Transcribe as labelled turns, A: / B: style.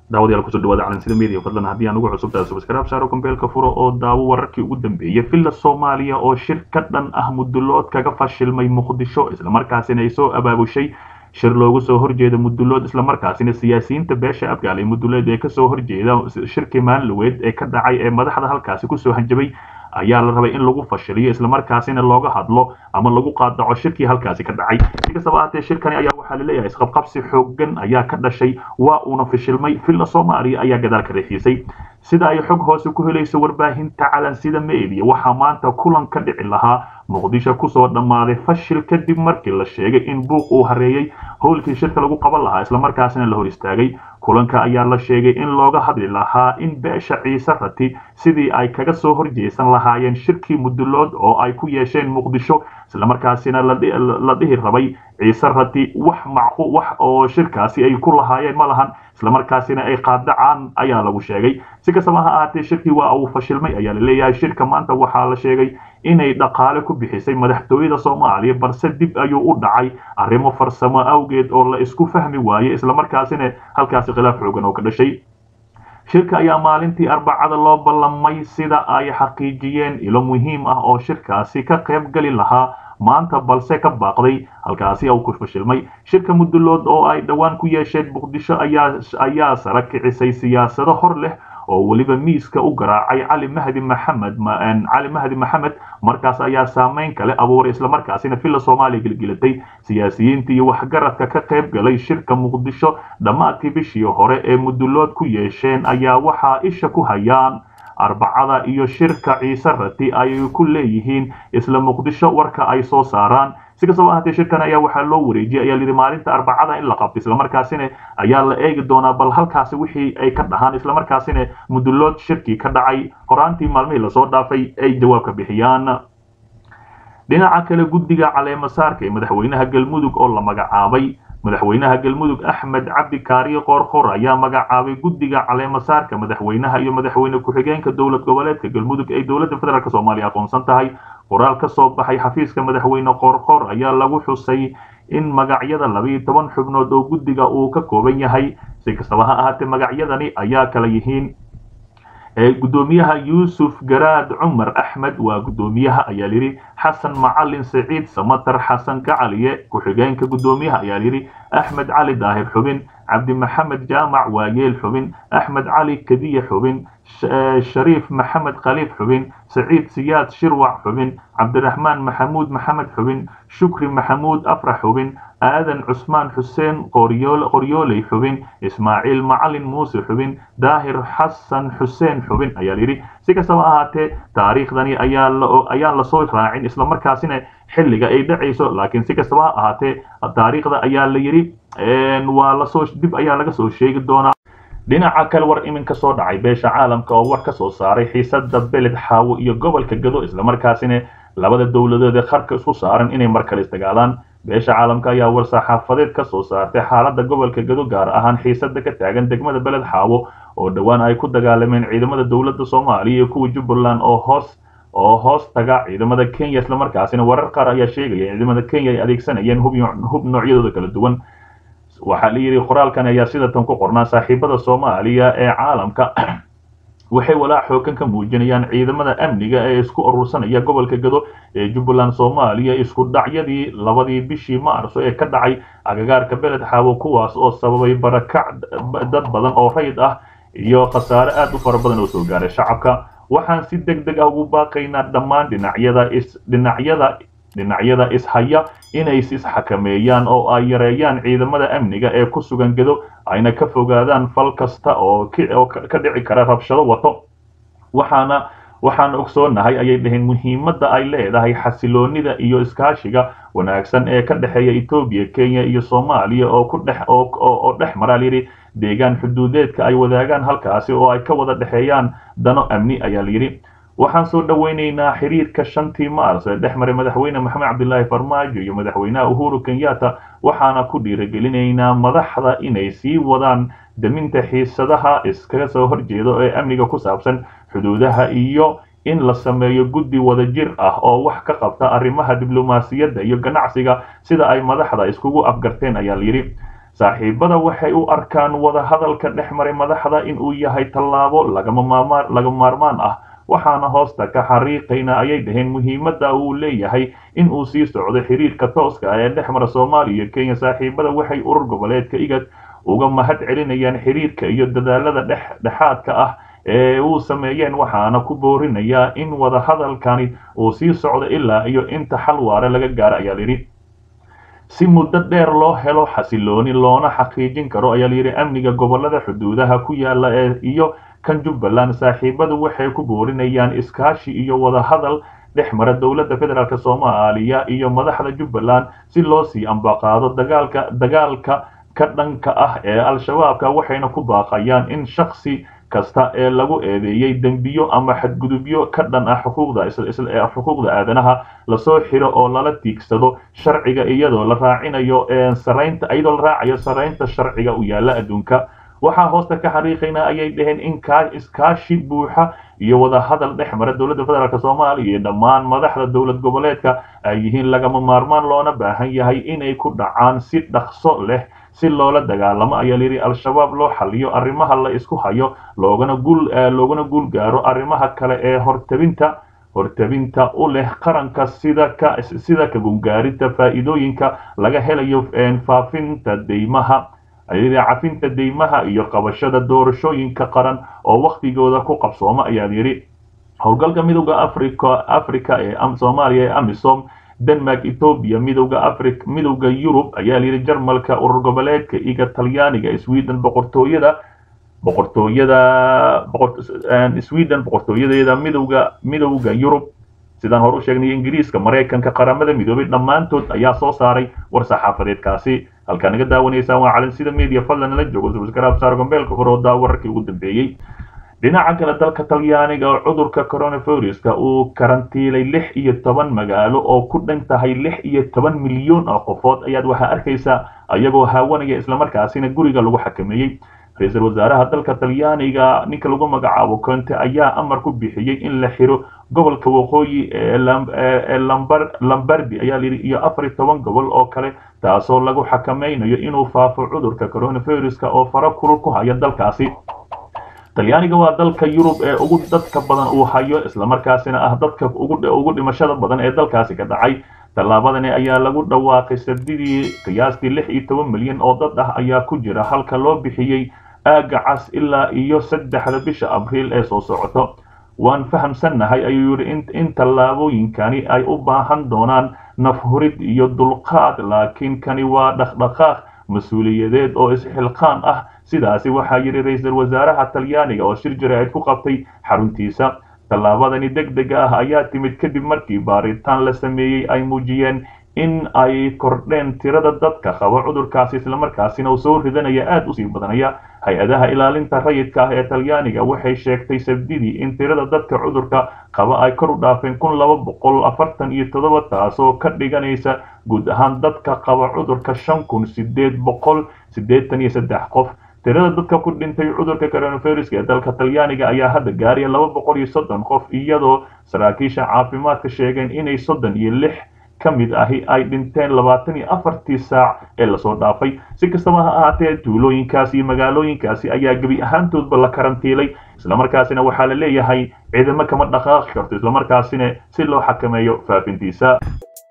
A: daawadayaal kusoo dhawaada calansida media fadlan haddii aan ugu cusubtahay subscribe saaro kombeelka furo oo daawo wararkii ugu dambeeyay villa soomaaliya oo shir ka dhan ah mudulood kaga fashilmay muqdisho islamarkaasina ay soo abaabushay shir loogu soo horjeeda mudulood islamarkaasina siyaasiyiinta beesha abgaal ee mudulood ee kasoo horjeeda shirkii maalinlaweed ee ka dhacay ee madaxda halkaasi kusoo hanjabay ayaa la rabay in lagu fashiliyo islamarkaasina looga hadlo ama lagu qaadaco shirkii halkaasi ka dhacay si kastaba ahaatee shirkani ayaa waxaa laleeyahay isqabqabsi xoogan ayaa ka dhashay waa uuna fashilmay villa soomaaliya ayaa gadaal ka reexiisay sida ay xog hoose ku helayso warbaahinta calansida media waxaa maanta kulan ka dhici lahaa muqdisho kusoo dhammaaday fashil kadib markii la sheegay in buuq uu hareeyey howlkii shirka lagu qaban lahaa islamarkaasina la hor istaagay kulanka ayaa la sheegay in looga hadli lahaa in beesha ciise rati sidii ay kaga soo horjeesan lahaayeen shirkii mudulood oo ay ku yeesheen muqdisho islamarkaasina la dhihi rabay ciise rati wax macqu wax oo shirkaasi ay ku lahaayeen ma lahan islamarkaasina ay qaadacaan ayaa lagu sheegay si kastaba ha ahaatee shirkii waa uu fashilmay ayaa la leeyahay shirka maanta waxaa la sheegay inay dhaqaale ku bixisay madaxtooyada soomaaliya balse dib ayuu u dhacay arrimo farsamo awgeed oo la isku fahmi waayey islamarkaasina halkaasi khilaaf xoogan oo ka dhashay shirka ayaa maalintii arbacada loo ballamay sida ay xaqiijiyeen ilo muhiim ah oo shirkaasi ka qayb gali lahaa maanta balse ka baaqday halkaasi uu ku fashilmay shirka mudulood oo ay dhowaan ku yeesheen muqdisho ayaa sara kicisay siyaasado hor leh oo weliba miiska u garaacay cali mahdi maxamed cali mahdi maxamed markaas ayaa saameyn kale abuuray islamarkaasina villa soomaaliya gelgelatay siyaasiyiinta iyo waxgaradka ka qayb galay shirka muqdisho dhammaadkii bishii hore ee mudulood ku yeesheen ayaa waxaa isha ku hayaan arbacada iyo shirka ciise rati ay ku leeyihiin isla muqdisho warka ay soo saaraan si kastaba ahaatee shirkan ayaa waxaa loo wareejiyay ayaa lihi maalinta arbacada in la qabto islamarkaasina ayaa la eegi doonaa bal halkaasi wixii ay ka dhahaan islamarkaasina mudulood shirkii ka dhacay horaantii maalmihii lasoo dhaafay ay jawaab ka bixiyaan dhinaca kale guddiga caleemasaarka ee madaxweynaha galmudug oo la magacaabay madaxweynaha galmudug axmed cabdi kaariye qoorqor ayaa magacaabay guddiga caleemasaarka madaxweynaha iyo madaxweyne ku-xigeenka dowlad goboleedka galmudug ay dowladda federaalk soomaaliya aqoonsan tahay qoraal ka soo baxay xafiiska madaxweyne qoorqor ayaa lagu xusay in magacyada labiiyo toban xubnood oo guddiga uu ka kooban yahay si kastaba ha ahaatee magacyadani ayaa kala yihiin gudoomiyaha yuusuf garaad cumar axmed waa gudoomiyaha ayaa layidhi xasan macalin saciid samatar xasan gacaliye ku-xigeenka gudoomiyaha ayaa layidhi axmed cali daahir xubin cabdi maxamed jaamac waayeel xubin axmed cali kadiye xubin shariif maxamed khaliif xubin saciid siyaad shirwac xubin cabdiraxmaan maxamuud maxamed xubin shukri maxamuud afrax xubin aadan cusmaan xuseen qoryooley xubin ismaaciil macalin muuse xubin daahir xasan xuseen xubin ayaa layidhi si kastaba ahaatee taariikhdani ayaan lasoo raacin islamarkaasina xilliga ay dhacayso laakiin si kastaba ha ahaatee taariikhda ayaa la yidhi waa lasoo dib ayaa laga soo sheegi doonaa dhinaca kale war iminka soo dhacay beesha caalamka oo war ka soo saaray xiisada beled xaawo iyo gobolka gado islamarkaasina labada dowladood ee qarka isku saaran inay mar kale isdagaalaan beesha caalamka ayaa war saxaafadeed ka soo saartay xaaladda gobolka gado gaar ahaan xiisada ka taagan degmada beled xaawo oo dhowaan ay ku dagaalameen ciidamada dowladda soomaaliya iyo kuwa jubbaland oo hoos oo hoos taga ciidamada kenya islamarkaasina warar qaar ayaa sheegaya in ciidamada kenya ay adeegsanayeen hub noocyadooda kala duwan waxaa la yidhi qoraalkan ayaa sidatan ku qornaa saaxiibada soomaaliya ee caalamka waxay walaac xoogan ka muujinayaan ciidamada amniga ee isku urursanaya gobolka gado ee jubbaland soomaaliya isku dhacyadii labadii bishii maarso ee ka dhacay agagaarka beled xaawo kuwaas oo sababay barakac dad badan oo rayid ah iyo khasaare aad u fara badan oo soo gaaray shacabka waxaan si deg deg ah ugu baaqaynaa dhammaan dhinacyada is dhinacyada dhinacyada ishaya inay isxakameeyaan oo ay yareeyaan ciidamada amniga ee ku sugan gado ayna ka fogaadaan fal kasta oo ka dhici kara rabshado wato waxaana waxaan ogsoonahay ayay dhaheen muhiimadda ay leedahay xasiloonida iyo iskaashiga wanaagsan ee ka dhexeeya etoobiya kenya iyo soomaaliya oo ku dhex oo dhex maraa layidhi deegaan xuduudeedka ay wadaagaan halkaasi oo ay ka wada dhexeeyaan dano amni ayaa layidhi waxaan soo dhoweynaynaa xiriirka shantii maars ee dhex maray madaxweyne maxamed cabdilaahi farmaajo iyo madaxweynaha uhuru kenyatta waxaana ku dhiirigelinaynaa madaxda inay sii wadaan daminta xiisadaha iskaga soo horjeeda ee amniga ku saabsan xuduudaha iyo in la sameeyo guddi wadajir ah oo wax ka qabta arrimaha diblomaasiyadda iyo ganacsiga sida ay madaxda iskugu afgarteen ayaa layidhi saaxiibada waxay u arkaan wadahadalka dhex maray madaxda in uu yahay tallaabo lagama maarmaan ah waxaana hoosta ka xariiqayna ayay dhaheen muhiimadda uu leeyahay in uu sii socdo xiriirka tooska ah ee dhex mara soomaaliya iyo kenya saaxiibada waxay urur goboleedka igad uga mahad celinayaan xiriirka iyo dadaalada dhexdhexaadka ah ee uu sameeyeen waxaana ku boorinayaa in wadahadalkani uu sii socdo ilaa iyo inta xal waare laga gaaro ayaa layidhi si muddo dheer loo helo xasilooni loona xaqiijin karo ayaa layidhi amniga gobolada xuduudaha ku yaala ee iyo kan jubbaland saaxiibadu waxay ku boorinayaan iskaashi iyo wadahadal dhex mara dowladda federaalk soomaaliya iyo madaxda jubbaland si loo sii ambaqaado dagaalka dagaalka ka dhanka ah ee al-shabaabka waxayna ku baaqayaan in shaksi kasta ee lagu eedeeyey dembiyo ama xadgudubyo ka dhan ah xuquuqda xuquuqda aadanaha lasoo xiro oo lala tiigsado sharciga iyadoo la raacinayo saraynta iyadoo la raacayo saraynta sharciga u yaala adduunka waxaa hoosta ka xariiqayna ayay dhaheen in iskaashi buuxa iyo wadahadal dhex mara dowladda federaalk soomaaliya iyo dhammaan madaxda dowlad goboleedka ay yihiin lagama maarmaan loona baahan yahay inay ku dhacaan si dhaqso leh si loola dagaalamo ayaa layidhi al-shabaab loo xaliyo arrimaha la isku hayo loogana guul loogana guul gaaro arrimaha kale ee hortabinta hortabinta u leh qaranka sida ka sida ka gungaarinta faa'iidooyinka laga helayo faafinta deymaha ayadii cafinta deymaha iyo qabashada doorashooyinka qaran oo wakhtigooda ku qabsooma ayaa yidhi howlgalka midowda africa africa ee soomaaliya ee amisom denmark ethoobia midowda afri midowda yurub ayaa layidhi jarmalka urur goboleedka iga talyaaniga sweden boqortooyada boqortooyada sweden boqortooyadeeda midowda midowda yurub sidaan hore u sheegnay ingiriiska maraykanka qaramada midoobay dhammaantood ayaa soo saaray war saxaafadeedkaasi halkaa naga daawanaysaan waa calansida media fadlan nala joogo subscribe saar gombeelka hore oo daa wararkii ugu dambeeyey dhinaca kale dalka talyaaniga oo cudurka coronaviruska uu karantiilay lix iyo toban magaalo oo ku dhan tahay lix iyo toban milyan oo qofood ayaad waxaa arkaysaa ayagoo haawanaya islamarkaasina guriga lagu xakameeyey ra-iisul wasaaraha dalka talyaaniga ninka lagu magacaabo conte ayaa amar ku bixiyey in la xiro gobolka waqooyi ee lambardi ayaa layidhi iyo afar iyo toban gobol oo kale taasoo lagu xakameynayo inuu faafo cudurka coronaviruska oo faro kulul ku haya dalkaasi talyaaniga waa dalka yurub ee ugu dadka badan uu hayo islamarkaasina ah dadka ugu dhimashada badan ee dalkaasi ka dhacay tallaabadani ayaa lagu dhawaaqay sabdidii qiyaastii lix iyo toban milyan oo dad ah ayaa ku jira halka loo bixiyey aaga cas ilaa iyo saddexda bisha abriil ee soo socoto waan fahamsannahay ayuu yidhi in tallaabooyinkani ay u baahan doonaan nafhurid iyo dulqaad laakiin kani waa dhaqdhaqaaq mas-uuliyadeed oo isxilqaan ah sidaasi waxaa yidhi ra-iisul wasaaraha talyaaniga oo shir jaraa'id ku qabtay xaruntiisa tallaabadani deg dega ah ayaa timid kadib markii baaritaan la sameeyey ay muujiyeen in ay kordheen tirada dadka qaba cudurkaasi islamarkaasina uu soo ridanaya aada usii badanaya hay-adaha ilaalinta rayidka ah ee talyaaniga waxay sheegtay sabdidii in tirada dadka cudurka qaba ay kor u dhaafeen kun laba boqol afartan iyo toddoba taasoo ka dhiganaysa guud ahaan dadka qaba cudurka shan kun sideed boqol siddeetan iyo saddex qof tirada dadka ku dhintay cudurka coronaviruska ee dalka talyaaniga ayaa hadda gaaraya laba boqol iyo soddon qof iyadoo saraakiisha caafimaadka sheegeen inay soddon iyo lix ka mid ahi ay dhinteen labaatan iyo afartii saac ee lasoo dhaafay si kastaba ha ahaatee tuulooyinkaasi iyo magaalooyinkaasi ayaa gebi ahaantoodba la karantiilay islamarkaasina waxaa la leeyahay ciidamo kama dhaqaaqi karto islamarkaasina si loo xakameeyo faafintiisa